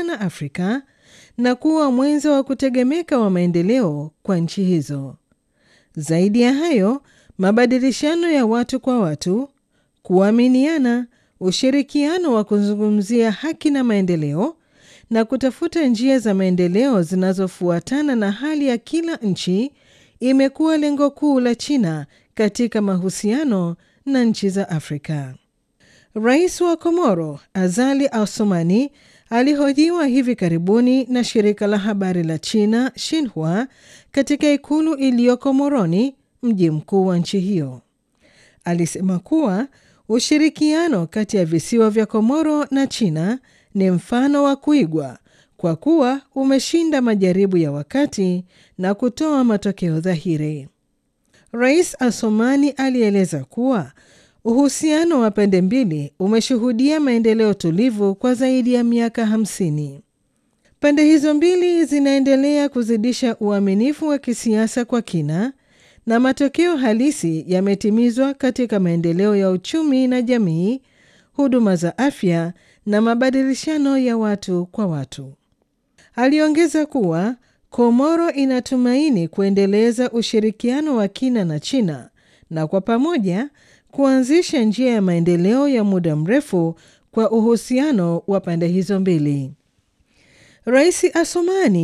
sana Afrika na kuwa mwenzo wa kutegemeka wa maendeleo kwa nchi hizo. Zaidi ya hayo, mabadilishano ya watu kwa watu, kuaminiana, ushirikiano wa kuzungumzia haki na maendeleo na kutafuta njia za maendeleo zinazofuatana na hali ya kila nchi imekuwa lengo kuu la China katika mahusiano na nchi za Afrika. Rais wa Komoro Azali Assoumani alihojiwa hivi karibuni na shirika la habari la China Xinhua katika ikulu iliyoko Moroni, mji mkuu wa nchi hiyo. Alisema kuwa ushirikiano kati ya visiwa vya Komoro na China ni mfano wa kuigwa kwa kuwa umeshinda majaribu ya wakati na kutoa matokeo dhahiri. Rais Assoumani alieleza kuwa uhusiano wa pande mbili umeshuhudia maendeleo tulivu kwa zaidi ya miaka hamsini. Pande hizo mbili zinaendelea kuzidisha uaminifu wa kisiasa kwa kina na matokeo halisi yametimizwa katika maendeleo ya uchumi na jamii, huduma za afya na mabadilishano ya watu kwa watu. Aliongeza kuwa Komoro inatumaini kuendeleza ushirikiano wa kina na China na kwa pamoja kuanzisha njia ya maendeleo ya muda mrefu kwa uhusiano wa pande hizo mbili. Rais Assoumani